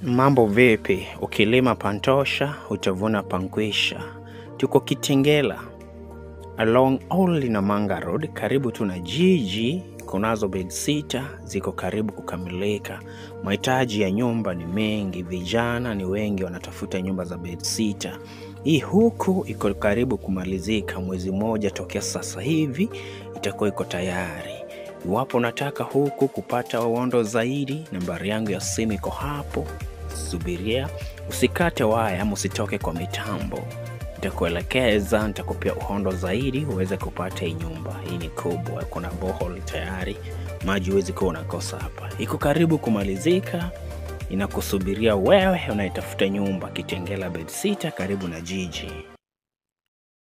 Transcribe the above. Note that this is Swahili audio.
Mambo vipi? Ukilima pantosha, utavuna pankwisha. Tuko Kitengela along Old Namanga Road, karibu tuna jiji. Kunazo bedsitter ziko karibu kukamilika. Mahitaji ya nyumba ni mengi, vijana ni wengi wanatafuta nyumba za bedsitter. Hii huku iko karibu kumalizika, mwezi mmoja tokea sasa hivi itakuwa iko tayari. Iwapo unataka huku kupata uondo zaidi, nambari yangu ya simu iko hapo, subiria, usikate waya ama usitoke kwa mitambo. Nitakuelekeza, nitakupia uhondo zaidi uweze kupata hii nyumba. Hii ni kubwa, kuna bohol tayari, maji huwezi kuwa unakosa hapa. Iko karibu kumalizika, inakusubiria wewe unayetafuta nyumba Kitengela Bedsitter, karibu na jiji.